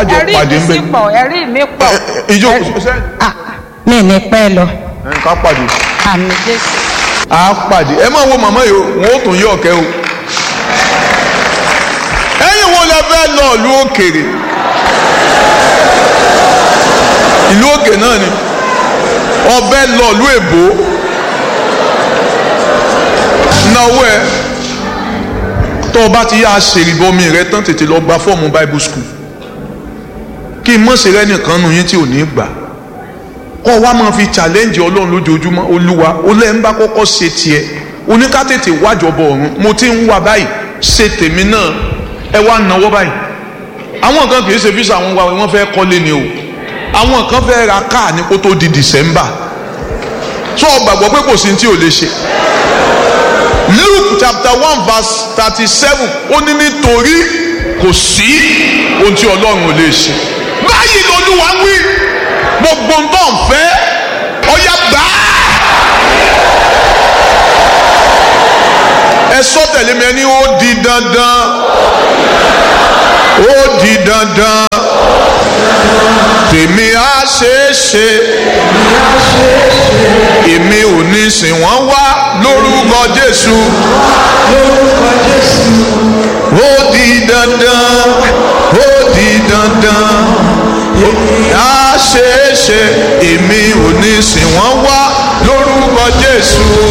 àjọ ẹ̀rí pàdé mi ń bẹ sì pọ̀ ẹ̀rí mi pọ̀ ìjókòó sẹ́yìn Ah, mi ní pẹ́ lọ ẹ̀ ká pàdé àmì jésù. a pàdé ẹ máa wo màmá yìí o wọn ó tún yí ọ̀kẹ́ o ẹ̀yin wo la fẹ́ lọ ìlú òkèrè ìlú òkè náà ni ọbẹ̀ lọ ìlú èbó náwó ẹ tó o bá ti yá aṣèrìbọmi rẹ tán tètè lọ gba fọ́ọ̀mù bible school kí n mọ̀ sí rẹ nìkan nù yín tí ò ní gbà kọ́ wa máa fi challenge ọlọ́run lójoojúmọ́ olúwa olẹ́ ń bá kọ́kọ́ ṣe tiẹ̀ oníkátètè wájọbọ ọ̀run mo ti ń wá báyìí ṣe tèmi náà ẹ wá náwó báyìí àwọn kan kì í ṣe fíṣà àwọn wa wọ́n fẹ́ kọ́lé ni o àwọn kan fẹ́ ra káà ní kó tó di December tó o gbàgbọ́ pé kò sí ní tí o lè ṣe Luke chapter one verse thirty seven ó ní nítorí kò sí ohun tí ọlọ́run ò lè ṣe báyìí lolúwa ń wí gbogbo ń tọ́ ń fẹ́ ọ̀yà gbà á. ẹ sọ tẹ̀lé mi ẹni ó di dandan ó di dandan tèmi á ṣeé ṣe èmi ò ní sìn wọ́n wá lórúkọ Jésù